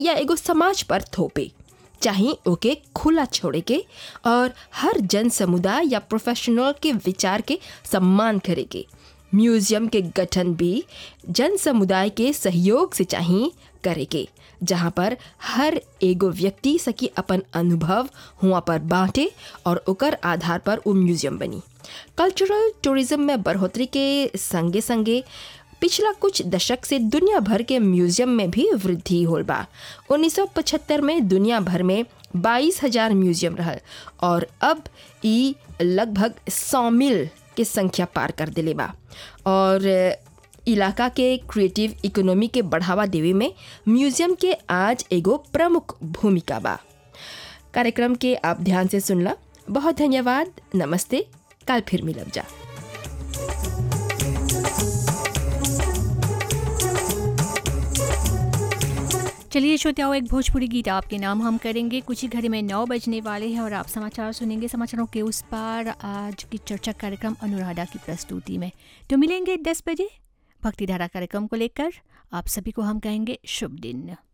या एगो समाज पर थोपे चाहे ओके खुला छोड़े के और हर जन समुदाय या प्रोफेशनल के विचार के सम्मान करे के म्यूजियम के गठन भी जन समुदाय के सहयोग से चाहिए करे के जहाँ पर हर एगो व्यक्ति सकी अपन अनुभव हुआ पर बांटे और ओकर आधार पर वो म्यूजियम बनी कल्चरल टूरिज्म में बढ़ोतरी के संगे संगे पिछला कुछ दशक से दुनिया भर के म्यूजियम में भी वृद्धि होल बा 1975 में दुनिया भर में बाईस हजार म्यूजियम रहल और अब ई लगभग सौ मिल के संख्या पार कर दिले बा और इलाका के क्रिएटिव इकोनॉमी के बढ़ावा देवे में म्यूजियम के आज एगो प्रमुख भूमिका बा कार्यक्रम के आप ध्यान से सुनला बहुत धन्यवाद नमस्ते कल फिर मिलब जा चलिए श्रोताओं एक भोजपुरी गीत आपके नाम हम करेंगे कुछ ही घड़ी में नौ बजने वाले हैं और आप समाचार सुनेंगे समाचारों के उस पार आज की चर्चा कार्यक्रम अनुराधा की प्रस्तुति में तो मिलेंगे दस बजे भक्तिधारा कार्यक्रम को लेकर आप सभी को हम कहेंगे शुभ दिन